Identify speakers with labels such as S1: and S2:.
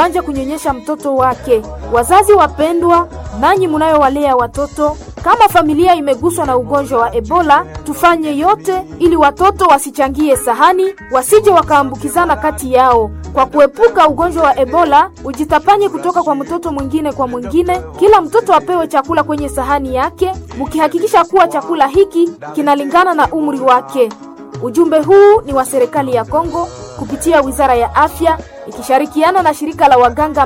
S1: kuanja kunyonyesha mtoto wake. Wazazi wapendwa, nanyi mnayowalea watoto, kama familia imeguswa na ugonjwa wa Ebola, tufanye yote ili watoto wasichangie sahani, wasije wakaambukizana kati yao. Kwa kuepuka ugonjwa wa Ebola, ujitapanye kutoka kwa mtoto mwingine kwa mwingine. Kila mtoto apewe chakula kwenye sahani yake, mkihakikisha kuwa chakula hiki kinalingana na umri wake. Ujumbe huu ni wa serikali ya Kongo kupitia Wizara ya Afya ikishirikiana na shirika la waganga